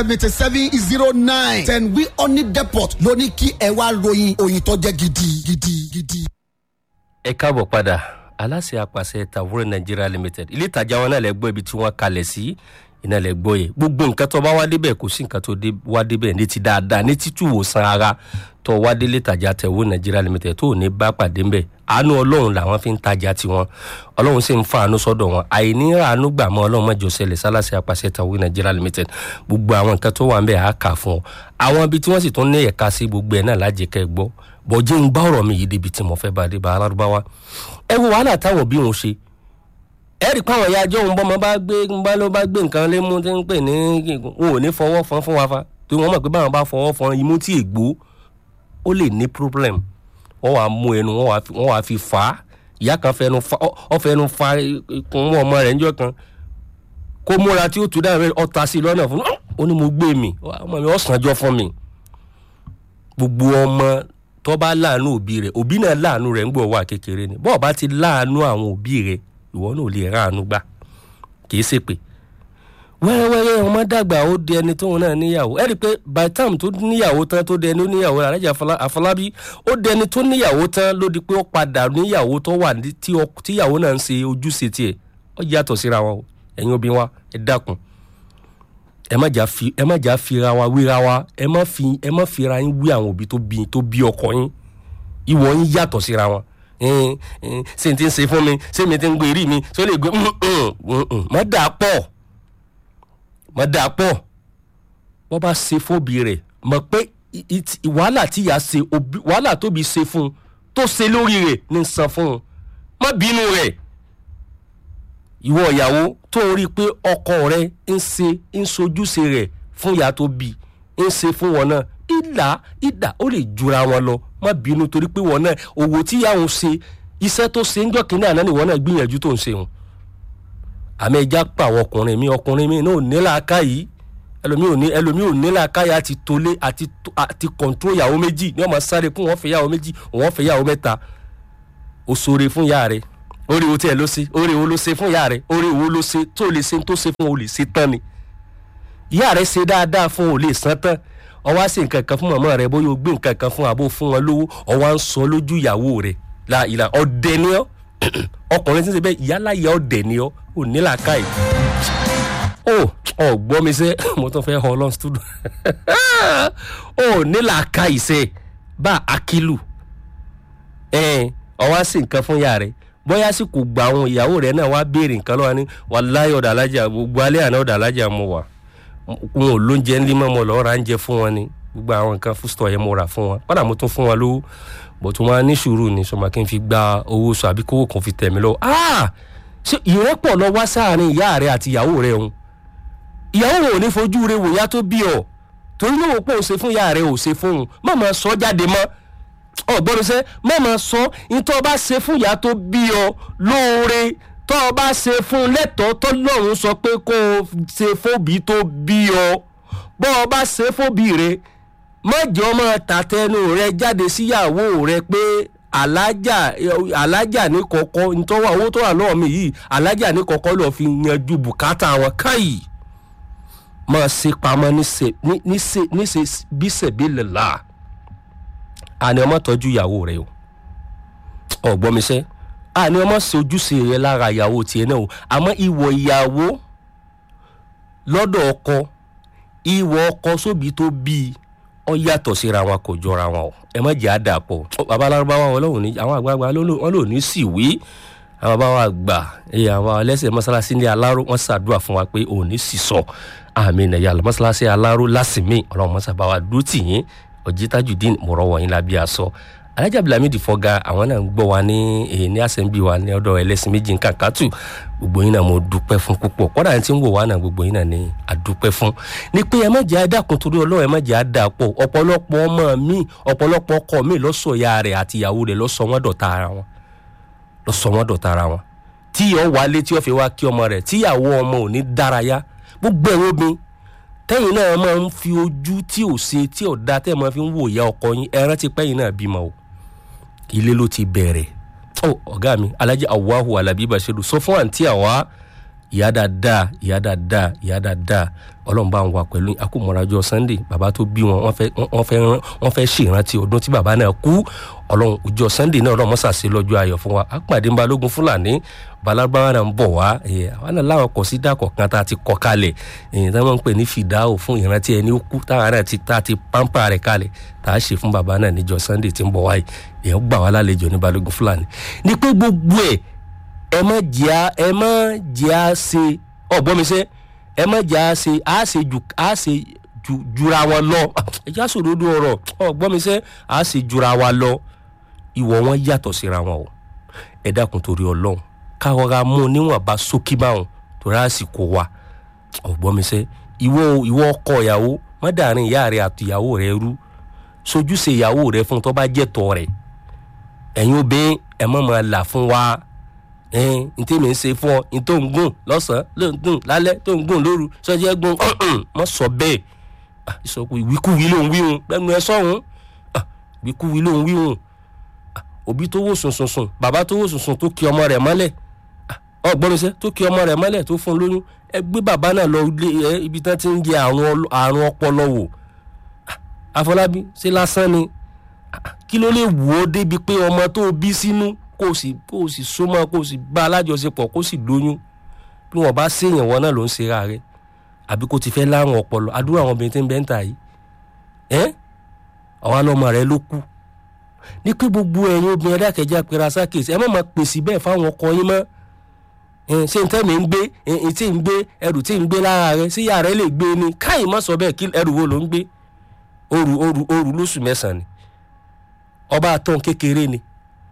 seventy seven zero nine ten wi oni depot ló ní kí ẹ wá ròyìn òyìn tó jẹ́ gidi gidi gidi. ẹ káàbọ̀ padà aláṣẹ apàṣẹ tàwúrẹ́ nigeria limited ilé ìtajà wọn náà lẹ gbọ́ ibi tí wọ́n kalẹ̀ sí iná lẹ gbọ́ yẹ gbogbo nǹkan tó bá wá débẹ̀ kò sí nǹkan tó wá débẹ̀ ní ti dáadáa ní títú wòsàn ara tó wá délé ìtajà tẹ̀wọ́ nigeria limited tó ní bá pàdé ńbẹ̀ àánú ọlọ́run làwọn fi ń tajà tiwọn ọlọ́run sì ń fa àánú sọ́dọ̀ wọn àìní àánú gbà mọ́ ọlọ́run mọ́jọ sẹlẹ̀ sálàsì apàṣẹ tàwọ́ nigeria limited gbogbo àwọn nǹkan tó wà ń bẹ̀ á kà fún ọ àwọn ibi tí wọ́n sì tún ní ẹ̀ka sí gbogbo ẹ̀ náà lájẹkẹ́ gbọ́ bọ̀jẹ́ ń bá ọ̀rọ̀ mi yìí débi tí mo fẹ́ bá dé bá alárúbáwá ẹ wo wàhálà táwọn bí wọn ṣe ẹ rí i pé àwọn ìyá ajọ́ òun bọ́mọ bá gbé bá ló bá gbé nǹkan lé mú tí ń pè ní wọn ò ní fọwọ́ fọn fún wa fa torí wọn mọ̀ pé báwọn bá fọwọ́ fọn imú tí ègbó ó lè ní problem wọ́n wàá mú ẹnu wọ́n wàá fi fà á ìyá kan fẹnu fa ọ fẹnu fa ikùn ọmọ rẹ̀ níjọ́ kan kó múra tí ó tún dáhùn ọta sí lọ́nà fún ó ní mo gbé mi ọmọ mi ọ̀sánjọ́ fún mi gbogbo ọmọ tó bá láàánú òbí rẹ̀ òbí náà láàánú rẹ̀ ń gbọ́ wà kékeré ni bọ́ọ̀ bá ti láàánú àwọn òbí rẹ̀ ìwọ náà ò lè ráàánú gbà kìí ṣe pé wẹ́rẹ́wẹ́rẹ́ ọmọ dàgbà ó di ẹni tóun náà níyàwó ẹ rí i pé by time tó níyàwó tán tó di ẹni ó níyàwó alájà àfọlábí ó di ẹni tó níyàwó tán ló di pé ó padà níyàwó tó wà tíyàwó náà ń ṣe ojúṣe tiẹ̀ ó yàtọ̀ síra wọn ẹ̀yin obìnrin wa ẹ dákun ẹ má jà fi ẹ má jà fira wa wéra wa ẹ má fi ẹ má fira yín wí àwọn òbí tó bí tó bí ọkọ yín ìwọ yín yàtọ̀ síra wọn ṣé n ti ń ṣe fún mi ṣé mi ti ń gbé rí mi ṣé ó lè gbé má dà pọ̀ má dà pọ̀ wọ́n bá ṣe fóbi rẹ̀ mọ̀ pé wàhálà tí ìyá ṣe wàhálà tóbi ṣe fún un tó ṣe lórí rẹ̀ ní san fún un má bínú rẹ̀ ìwọ ìyàwó tó ń rí i pé ọkọ rẹ ń ṣe ń sojúṣe rẹ fún ìyá tó bí ń ṣe fún wọn náà ìlà ìdà ó lè jura wọn lọ má bínú torí pé wọn náà òwò tí ìyá òun ṣe iṣẹ́ tó ṣe ń jọ́ kínní àná ni wọn náà gbìyànjú tó ń ṣe òun. àmì ẹja pa àwọn ọkùnrin mi ọkùnrin mi náà ò ní làákà yìí ẹlòmíì ò ní ẹlòmíì ò ní làákà yìí àti tolé àti àti kọ̀ǹtró ìyàwó méjì ní ọmọ sáré fún wọn fẹ́ ìyàwó méjì wọn fẹ́ ìyàwó mẹ́ta ó ṣoore fún ìyá rẹ̀ orí wo tí ẹ ló ṣe orí wo ló ṣe fún ìyá rẹ orí wo ló ṣe tó lè ṣe tó ṣe fún o lè ṣe tán ni ìyá rẹ ṣe dáadáa fún o lè san tán ọwọ́ á ṣe nǹkan kan fún màmá rẹ bóyá o gbé nǹkan kan fún àbó fún wọn lówó ọwọ́ á ń sọ lójú ìyàwó rẹ la ìlà ọdẹ ni ọ ọkùnrin tí ń ṣe bẹ́ẹ̀ ìyálà ìyá ọdẹ ni ọ ò ní làákàyè ó ọ gbọ́ mi sẹ́ mo tún fẹ́ hàn lọ́n studio ó ní làákàyè sẹ́ bá akílù ẹ̀ ọwọ́ á ṣe nǹkan fún ìyá rẹ bóyá sì kò gba àwọn ìyàwó rẹ náà wá béèrè nǹkan lọ́wọ́ ni wàláyé ọ̀dà alájà gbogbo alẹ́ àná ọ̀dà alájà mo wà wọn ò lóúnjẹ ńlí mọ́ mo lọ́ọ́ ra ń jẹ fún wọn ni gbogbo àwọn nǹkan fústọ̀ yẹn mo rà fún wọn padà mo tún fún wọn lówó bó tún wọn ní sùúrù ni sọmọ kí n fi gba owó sọ àbí kówó kan fi tẹ̀ mí lọ. ṣé ìrẹ́pọ̀ lọ wá sáàrin ìyá rẹ àti ìyàwó rẹ òun ìyàwó rẹ ò ní fojú rẹ wòyá tó bí ọ torí lóò pọ̀ ò ṣe fún ìyá rẹ ò ṣe fún un má máa sọ jáde mọ́ ọgbọ́n ṣe má máa sọ ìtọ́ bá ṣe fún ìyá tó bí ọ lóore tọ́ ọ bá ṣe fún lẹ́tọ̀ọ́ tó lọ́run sọ pé kó o ṣe fóbi tó bí ọ bọ́ ọ bá ṣe fóbi rẹ mọ̀jọ́ ọmọ tàtẹnu rẹ jáde síyàwó rẹ pé alájà alájà ní kọ̀kọ́ ntọ́wọ́ owó tó wà lọ́wọ́ mi yìí alájà ní kọ̀kọ́ lọ́ọ́ fi yanjú bùkátà wọn káyì máa ṣe pamọ́ níṣe bí ṣèbí lè là àní ọmọ tọ́jú ìyàwó rẹ o ọ̀gbọ́n mi sẹ́ àní ọmọ ṣe ojúṣe rẹ lára ìyàwó tiẹ̀ náà o àmọ́ ìwọ ìyàwó lọ́dọ̀ ọkọ ìwọ ọkọ sóbi tó bí ọ yàtọ̀ síra wọn kò jọra wọn o ẹ má jẹ́ àdàpọ̀ bàbá alárúbáwá wọn lọ́wọ́ ní àwọn àgbààgbà wọn lò ní sì wí àwọn bàbá wa gbà àwọn ẹlẹ́sẹ̀ mọ́sálásí ní aláró wọn ṣàdúrà fún wa pé òun ní sì sọ àmì nàìjíríà mọ́sálásí aláró lásìmí ọlọ́run mọ́sàbá wa dúró tì yín ọjí tajudeen mọ̀rọ̀ wọ̀nyí la bí a sọ alájà blamidi fọgá àwọn náà ń gbọ́ wa ní èyí ní àsẹ̀ǹbì wa ní ọ̀dọ̀ ẹlẹ́sìn méjì nǹkan kàtù gbogbo yín náà mo dúpẹ́ fún púpọ̀ kọ́dà tí ń wò wá náà gbogbo yín náà ní àdúpẹ́ fún ni pé ẹ má jẹ́ àdàkùn torí ọlọ́run ẹ má jẹ́ àdàpọ̀ ọ̀pọ̀lọpọ̀ ọmọ mi ọ̀pọ̀lọpọ̀ ọkọ mi lọ́sọ̀ ya rẹ̀ àti ìyàwó rẹ̀ lọ́sọ̀ wọn dọ̀tá ara wọn lọ́sọ̀ wọn dọ̀tá ara wọn tí yọ wálé tí yọ fi wá kí ọmọ rẹ̀ tíyàwó ọmọ ò ní dárayá gbogbo ẹ̀rọ obìnrin tẹ́yìn náà máa ń fi ojú tí ò ṣe tí ò da tẹ́ máa fi ń wò ìyá ọkọ yín ẹran ti pẹ́yìn náà bímọ o ilé ló ti bẹ̀rẹ̀ ọ ọ̀gá mi alájí awahu alábí bashiru sọ fún àǹtí àwa ìyá dáadáa ìyá dáadáa ìyá dáadáa ọlọ́run bá ń wà pẹ̀lú akómọ̀rájọ sunday bàbá tó bí wọn wọ́n fẹ́ wọ́n fẹ́ wọ́n fẹ́ ṣèrántí ọdún tí bàbá náà kú ọlọ́run ọjọ́ sunday náà ọlọ́run mọ́sàsí lọ́jọ́ ayọ̀ fún wa àpàdé ń balógun fúlàní balárúbáwá náà ń bọ̀ wá àwọn náà láwọn kọ̀ sí dàkọ̀ kan tá a ti kọ́ kalẹ̀ èyí tí wọ́n ń pè ní fìdáwò fún ìrántí ẹni ó kú táwọn náà ti tá a ti pampa rẹ̀ kalẹ̀ tá a ṣe fún bàbá náà níjọ́ sunday tí ń bọ̀ wáyé èèyàn gbà wá lálejò ní balógun fúlàní ni pé gbogbo ẹ̀ ẹ má jẹ́ ẹ má jẹ́ à ṣe ọ̀gbọ́n mi sẹ́ ẹ má jẹ́ à ṣe à ṣe ju à ṣe ju jura wọn lọ ẹ já sòdodo ọ̀rọ̀ ọ̀gbọ́n mi sẹ́ à ṣe jura wa lọ ìwọ wọn yàtọ̀ síra wọn o ẹ dákun torí ọlọ́run káwọ́ra mú níwọ̀nba sókí báwọn torí àsìkò wa ọ̀gbọ́n mi sẹ́ ìwọ ìwọ ọkọ ìyàwó mọ́dàrin ìyá rẹ àti ìyàwó rẹ rú sojúṣe ìyàwó rẹ fún tó bá jẹ́ tọ́ rẹ̀ ẹ̀yin obìnrin ẹ̀ mọ̀ mọ̀ là fún wa ẹn ntí mi ń ṣe fún ọ ntó ń gùn lọ́sàn-án ló ń gùn lálẹ́ tó ń gùn lóru sọ́jẹ́ gùn mọ́ sọ bẹ́ẹ̀ ìsọkù ìwíkúwí ló ń wí hùn lẹ́nu ẹ sọ́hún ìwíkúwí ló ń wí hùn òbí tó wò sùn sùn sùn bàbá tó wò sùn sùn tó kí ọmọ rẹ̀ mọ́lẹ̀ ọgbọ́nmisẹ́ tó kí ọmọ rẹ̀ mọ́lẹ̀ tó fún un lóyún ẹ gbé bàbá náà lọ ilé ibi tán ti ń jẹ àrùn ọpọlọ wò àfọlábí ṣe lásán ni kí ló lè wò ó débi pé ọmọ tó bí sínú kó o sì kó o sì súnmọ́ kó o sì bá alájọṣepọ̀ kó o sì lóyún bí wọ́n bá séèyàn wọn náà ló ń ṣera rẹ̀ àbí kó o ti fẹ́ láwọn ọpọlọ àdúrà àwọn obìnrin tí ń bẹ́ ń tà yìí ẹ́ ọ̀wá lọ́mọ rẹ̀ ló kú ní pé gbogbo ẹ̀yin obìnrin ẹ̀dákẹ́jà pera sákèsì ẹ má máa pèsè bẹ́ẹ̀ fáwọn ọkọ yín mọ́ ṣé n tẹ́mi ń gbé n tí ń gbé ẹrù tí ń gbé lára rẹ sí yàrá lè gbé ni káyìí má sọ bẹ́ẹ̀ kí ẹrù wo ló ń gbé òru òru òru lóṣù mẹ́sàn-án ni ọba àtọ̀ kékeré ni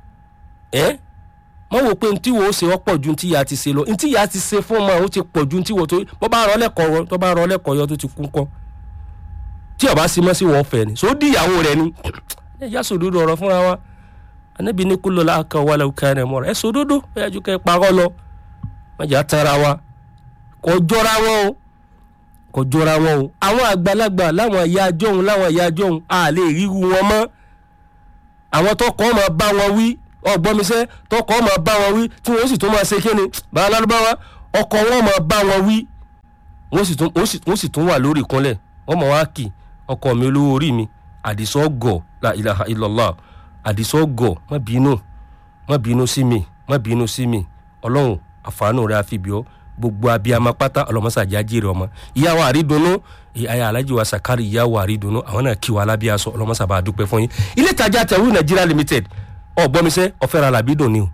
ẹ mọ wò pé ntí wo ṣe ọ̀pọ̀ ju ntí ya ti ṣe lọ ntí ya ti ṣe fún ọmọ ó ti pọ̀ ju ntí wo tó bọ́ bá rọ lẹ́kọ̀ọ́ tó bá rọ lẹ́kọ̀ọ́ yọ tó ti kú kọ́ tí ọba sí mọ́ sí wọ́n fẹ́ ni so di ìyàwó rẹ ni ẹ yá sòdodo ọ̀rọ̀ fúnra wa anabi ní kúlọ̀ láàkà wà lẹ́wọ̀ káyọ̀ mọ́ra ẹ sòdodo ẹ yájú kẹ́ parọ́ lọ mọ̀jà tara wa kò jọra wọn o kò jọra wọn o àwọn àgbàlagbà láwọn ìyá ajọ́hun láwọn ìyá ajọ́hun a lè ríru wọn mọ́ àwọn tọkọ ọmọ bá wọn wí ọgbọmisẹ tọkọ ọmọ bá wọn wí tí wọn sì tún máa ṣe kíni bàbá lárúbáwá ọkọ wọn máa bá wọn wí wọn sì tún wà lórí ìkúnlẹ̀ wọn máa wá kì ọkọ mi olówó orí mi àdìsọ gọ la ilaha illallah àdìsọ gọ má bínú má bínú sí mi má bínú sí mi ọlọ́run àfààní rẹ àfibíọ́ gbogbo abiyama pátá ọlọmọsàjà jèrè ọmọ ìyàwó àrídùnnú ìyá alájí wa sakari ìyàwó àrídùnnú àwọn náà kí wa alábíà sọ ọlọmọsàbà àdúpẹ́ fún yín ilé ìtajà tẹwú nàìjíríà limited ọgbọmisẹ ọfẹ ra làbídùn ni o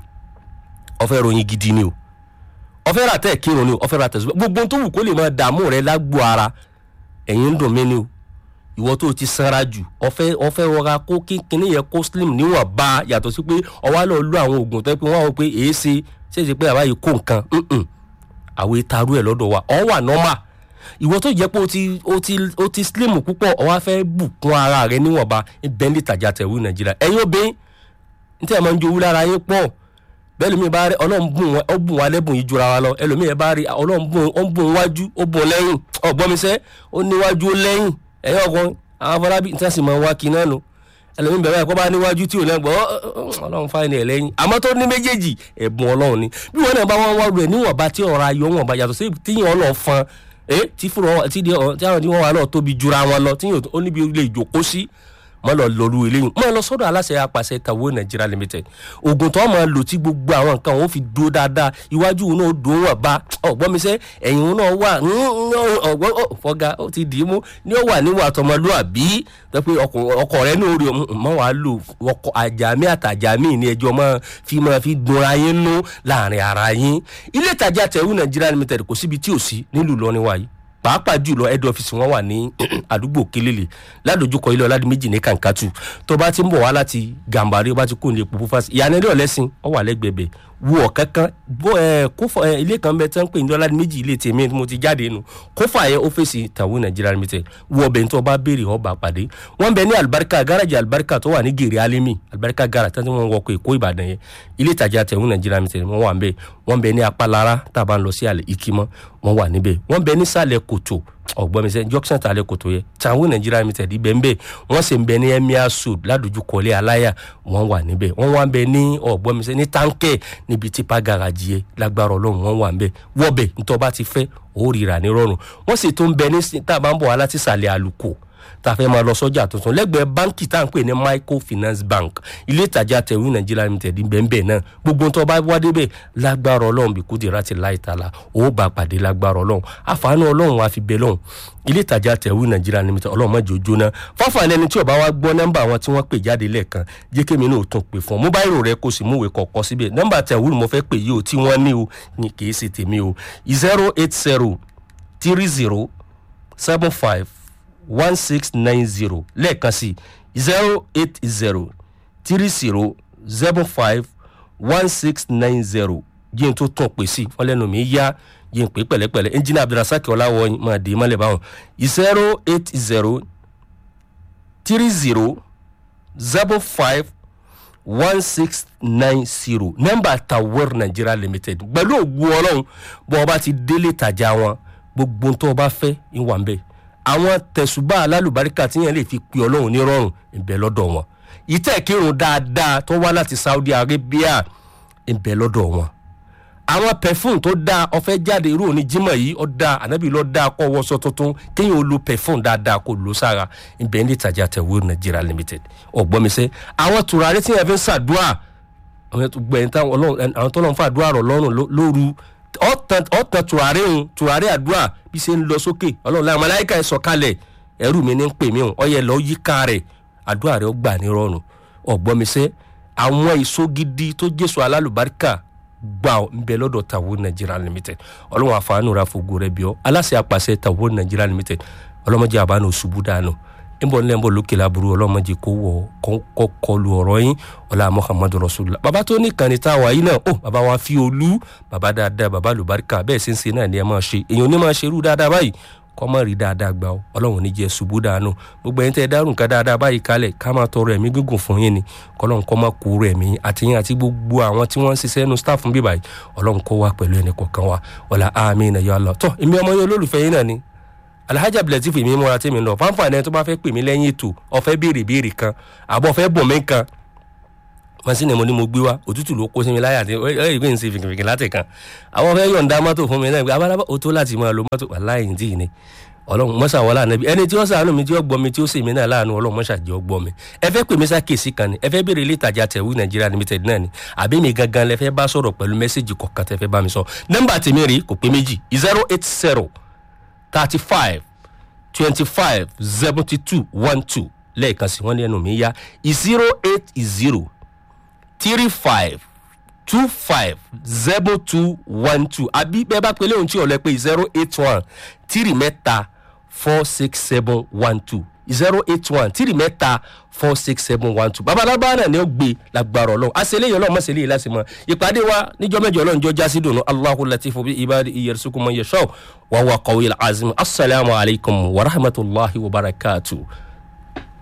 ọfẹ ròyìn gidi ni o ọfẹ ra tẹ kírun ni o ọfẹ ra tẹsán gbogbo tó wù kó lè máa dààmú rẹ lágbo ara ẹ̀yìn ń dùn mí ni o ìwọ tó ti sanra jù ọfẹ ọfẹ rọra kó kínkínní yẹn kó slim níwọ̀n bá yàtọ̀ sí pé ọwọ́ lọ lo àwọn oògùn tó yẹ pé wọ́n á wọ pé èé ṣe ṣe é ṣe pé àbáyé kó nǹkan àwọn ìtarú ẹ̀ lọ́dọ̀ wa ọ̀ wà nọ́mà ìwọ tó jẹ́ pé o ti o ti o ti slim púpọ̀ ọ̀ wá fẹ́ bùkún ara rẹ níwọ̀nba bẹ́ẹ̀ ní ìtajà tẹ̀wé nàìjíríà ẹ̀yin obìnrin ní tí ẹ̀ máa ń jowú lára yín pọ̀ bẹ́ẹ̀ lómi bá rí ọlọ́run bùn wọn ó bùn wa lẹ́bùn yìí jura wa lọ ẹlòmíì ẹ̀ bá rí ọlọ́run bùn ó bùn wájú ó bùn lẹ́yìn ọ̀gbọ́nmisẹ́ ó níwájú ó lẹ́yìn ẹ̀yin ọkàn àwọn afọlábí ní tí wọ́n sì máa ń wá kí náà nù ẹlòmíì bẹ̀rẹ̀ ẹ̀kọ́ bá níwájú tí ò lẹ́gbọ̀ ọlọ́run fáìní ẹ̀ lẹ́yìn àmọ́ tó ní méjèèjì ẹ̀bùn ọlọ́run ni bí wọn náà bá wọn wá rẹ̀ níwọ̀nba tí ọ̀rọ̀ ayọ̀ wọn bá yàtọ̀ sí tíyàn ọlọ́ fan tí fúnra tí àwọn tí wọn wà náà tóbi jura wọn lọ tíyàn ó níbi ilé ìjókòó sí mọ lọ lọrú eléyìí mọ lọ sọdọ aláṣẹ apàṣẹ tàwọ nàìjíríà limited oògùn tó máa lò tí gbogbo àwọn nǹkan wọn fi dúró dáadáa iwájú wọn náà dùn wọn bá ọgbọ́n mi sẹ́ ẹ̀yìn wọn náà wà ọgbọ́n fọgá ó ti dì í mú ní ó wà níwà tọmọlúàbí tó pé ọkọ rẹ ní orí mọ wàá lò ọkọ àjàmí àtàjàmí ní ẹjọ́ mọ fi máa fi dunra yín nú láàrin ara yín ilé ìtajà tẹ̀wé nàìjíríà limited kò síbi tí ò sí nílùú lọ́ni wáyé pàápàá jùlọ head office wọn wà ní àdúgbò kelele ládojúkọ ilé ọládì méjì ní kankatu tó bá ti ń bọ̀ wá láti gàmbàrí ó bá ti kó ní epo fúfásì ìyànà ilé ọ̀lẹ́sìn ó wà lẹ́gbẹ̀bẹ̀ wo ọ̀kankan bó ẹ kófà ẹ ilé kan bẹ tán pé ní ọládì méjì ilé tèmi mo ti jáde nù kófà yẹ ọ́fíìsì tàwọn nàìjíríà limited wo ọbẹ̀ tó bá béèrè ọba pàdé wọ́n bẹ ní alibarika garaji alibarika tó wà ní gèrè alimi alibarika gara tí wọ́n wọkọ̀ èkó ìbàdàn yẹn ilé ìtajà tàwọn nàìjíríà limited wọ́n wà ń bẹ wọ́n bẹ ní apalara tá a bá ń lọ sí àlè ìkímọ́ wọ́n wà níbẹ̀ wọ́n bẹ nísàlẹ̀ kòtò ọ̀gbọ́n mi sẹ́ junction ta lẹ́ kòtò yẹ tàwọn nàìjíríà limited ibẹ̀ ń bẹ̀ wọ́n sì ń bẹ ní emir sud ládùjúkọ̀lé aláyà wọ́n wà níbẹ̀ wọ́n wà ń bẹ ní ọ̀gbọ́n mi sẹ́ ní táǹkẹ̀ níbi tipa garaji yẹ lágbára ọlọ́run wọ́n wà ń bẹ̀ wọ́bẹ̀ ntọ́ bá ti fẹ́ ó rira ní rọrùn wọ́n sì tún bẹ ní tá a bá ń bọ̀ wá láti sàlẹ̀ àlùkò tá a fẹ́ máa lọ sọ́jà tuntun lẹ́gbẹ̀ẹ́ báńkì tá à ń pè ní microfinance bank ilé ìtajà tẹ̀wé nàìjíríà limited bẹ́ẹ̀ náà gbogbo tó bá wá débẹ̀ lágbára ọlọ́run bí kúdìrá ti láì tala ó bá pàdé lágbára ọlọ́run àfààní ọlọ́run wa fi bẹ̀ lọ́hùn ilé ìtajà tẹ̀wé nàìjíríà limited ọlọ́run má jẹ́ ó jóná fáfàní ẹni tí ó bá wá gbọ́ nọ́mbà àwọn tí wọ́n pè jáde lẹ́ẹ̀kan jẹ́ kémi náà tún pè fún mobile rẹ kó sì múwèé kọ̀ọ̀kan síbẹ̀ nọ́mbà tẹ̀wé mo fẹ́ pè yìí o tí wọ́n ní o ní kì í ṣe tèmi o zero eight zero three zero seven five one six nine zero lẹ́ẹ̀kan sí zero eight zero three zero seven five one six nine zero yín tó tún pè sí wọn lẹ́nu mi yá yín pé pẹ̀lẹ́pẹ̀lẹ́ ẹnjìnà abdulrasaq ọláwọ̀yìn máa dé mọ́lẹ̀ báwọn zero eight zero three zero seven five one six nine zero nọ́mbà tawar nigeria limited pẹ̀lú ògùn ọlọ́run bọ́n ọba ti délé ìtajà wọn gbogbo tó o bá fẹ́ ìwà ń bẹ́ẹ̀ àwọn tẹ̀sùbá alálùbáríkà tí yẹn lè fi pe ọlọ́run nírọ̀rùn ìbẹ̀ lọ́dọ̀ wọn ìtẹ̀kírun dáadáa tó wá láti saudi arabia ìbẹ̀ lọ́dọ̀ wọn àwọn pẹfún tó dáa ọfẹ jáde irú òní jimọ yìí ọ dáa ànábì lọ dáa kọ wọṣọ tuntun kéèyàn ó lo pẹfún dáadáa kó lo sára ìbẹ̀ ní ìtajà tẹ̀wé nigeria limited ọ̀gbọ́nmisẹ́ àwọn tùràrí tí yẹn fi ń ṣàdúrà àwọn tó lọ́n fàdúrà rọ̀ lọ́rùn lóru ọ̀tàn tùràrí ń tùràrí àdúrà bí ṣe ń lọ sókè ọlọ́run láwọn aláìka ẹ̀ sọ̀kalẹ̀ ẹrú mi ní ń pè mí o ọyẹ lọ yíká rẹ̀ àdúrà rẹ̀ ó gbà ní rọrùn ọ̀gbọ́nmisẹ́ àwọn èso gidi tó jésù alálùbáríkà gbà ń bẹ lọ́dọ̀ tàwọn nigeria limited ọlọ́run àfààní ra fògo rẹ̀ bí ọ aláṣẹ àpàṣẹ tàwọn nigeria limited ọlọ́mọdé àbánu ṣubú dànù nbọ nílẹ̀ nbọ lókè laburu ọlọ́mọdé kó wọ kọ́ kọlu ọ̀rọ̀ yín ọlá muhammadu rasulillah baba tó ní kàní tá a wà yìí náà ó baba wa fi olú baba dáadáa baba lùbáríkà bẹ́ẹ̀ sì ń ṣe náà ni ẹ máa ṣe èèyàn ní máa ṣe irú dáadáa báyìí kọ́ mọ́ rí dáadáa gbà ó ọlọ́run ní jẹ́ ṣubú dànù gbogbo ẹ̀yin tẹ́ ẹ dárùn ká dáadáa báyìí kalẹ̀ ká máa tọrọ ẹ̀mí gígùn fún yín ni kọ́lọ́run kọ́ máa kú rẹ̀ mí àtìyìn àti gbogbo àwọn tí wọ́n ń ṣiṣẹ́ nu staff bíbá yìí ọlọ́run kọ́ wá pẹ̀lú ẹnì kọ̀ọ̀kan wa ọ̀la àmín ya Allah tọ́ èmi ọmọ yẹn olólùfẹ́ yín náà ni alhaji abdulatif èmi múra tèmi lọ fáńfààní ẹni tó bá fẹ́ pè mí lẹ́yìn ètò ọ̀fẹ́ béèrè béèrè kan àbọ̀ ọ̀fẹ́ bọ̀ mí kan masini mo ni mo gbé wa òtútù ló kó sí mi láyà tí ẹ ẹ ìgbé ń ṣe fìkìfìkì láti kan àwọn fẹ́ yọ̀ǹda mọ́tò fún mi náà abalaba o tó láti máa lo mọ́tò aláìní tí ì ní ọlọ́run mọ́sà wọlé ànábi ẹni tí ó sàánú mi tí ó gbọ́ mi tí ó sì mí náà láàánú ọlọ́run mọ́sà jẹ́ ó gbọ́ mi ẹ fẹ́ pè mí sákèsí kan ni ẹ fẹ́ béèrè ilé ìtajà tẹ̀wé nàìjíríà limited náà ni àbí mi gangan lẹ fẹ́ bá sọ̀rọ̀ pẹ̀lú mẹ́sẹ̀gì kọ̀ọ̀kan tẹ fẹ́ bá mi sọ nọ́mbà tèmi rí kò pé méjì zero eight zero thirty five twenty five seventy two one two lẹ́ẹ̀kan sí wọ́n ní ẹnu mi yá zero eight zero three five two five zero two one two àbí bẹ́ẹ̀ bá pélé ohun tí ọ̀lẹ́ pé zero eight one three mẹ́ta four six seven one two zero eight one three mẹ́ta four six seven one two babalaba náà ni ó gbé lágbára ọlọ́run àṣẹlẹ́yìn ọlọ́run mọ̀ṣẹ́lẹ́ yìí láti mọ̀ ìpàdé wa níjọ́ mẹ́jọ ọlọ́run jọ jásí dùnú aláhu latifu bí ibadi iyẹ̀rẹ̀sùkú mọ̀ yẹ̀ṣọ́ wàhùwà kọ̀wé azim asalaamualeykum wa rahmatulahi wa barakatuh.